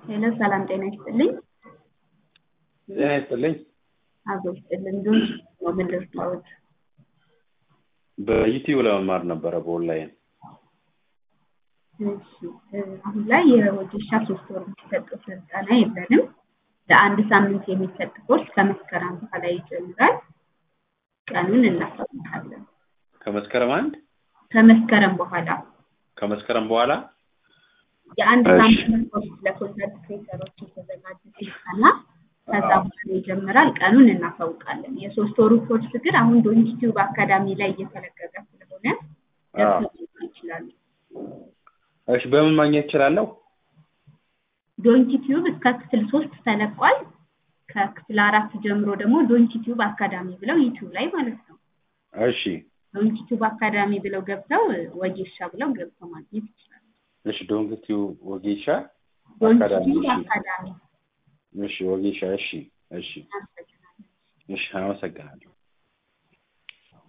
ሄሎ ሰላም ጤና ይስጥልኝ። ጤና ይስጥልኝ። አቶ ይስጥልን ዶን ነው ምን ልርዳዎት? በዩቲዩብ ለመማር ነበረ በኦንላይን። እሺ አሁን ላይ የወጌሻ ሶስት ወር የሚሰጠው ስልጠና የለንም። ለአንድ ሳምንት የሚሰጥ ኮርስ ከመስከረም በኋላ ይጀምራል። ቀኑን እናሳውቃለን። ከመስከረም አንድ ከመስከረም በኋላ ከመስከረም በኋላ የአንድ እሺ። ሳምንት ኮርስ ለኮንተንት ክሬተሮች የተዘጋጀ ስልጠና ከዛ በኋላ ይጀምራል። ቀኑን እናሳውቃለን። የሶስት ወሩ ኮርስ ግን አሁን ዶንኪቲዩብ አካዳሚ ላይ እየተለቀቀ ስለሆነ አዎ። ገብተው ይችላሉ። እሺ በምን ማግኘት እችላለሁ? ዶንኪቲዩብ እስከ ክፍል ሶስት ተለቋል። ከክፍል አራት ጀምሮ ደግሞ ዶንኪቲዩብ አካዳሚ ብለው ዩቲዩብ ላይ ማለት ነው እሺ ዶንኪቲዩብ አካዳሚ ብለው ገብተው ወጌሻ ብለው ገብተው ማግኘት ይችላሉ። እሺ ዶንክቲው ወጌሻ አካዳሚ ዶንኪቲዩብ እሺ አካዳሚ እሺ ወጌሻ እሺ እሺ እናመሰግናለን። እሺ አመሰግናለሁ።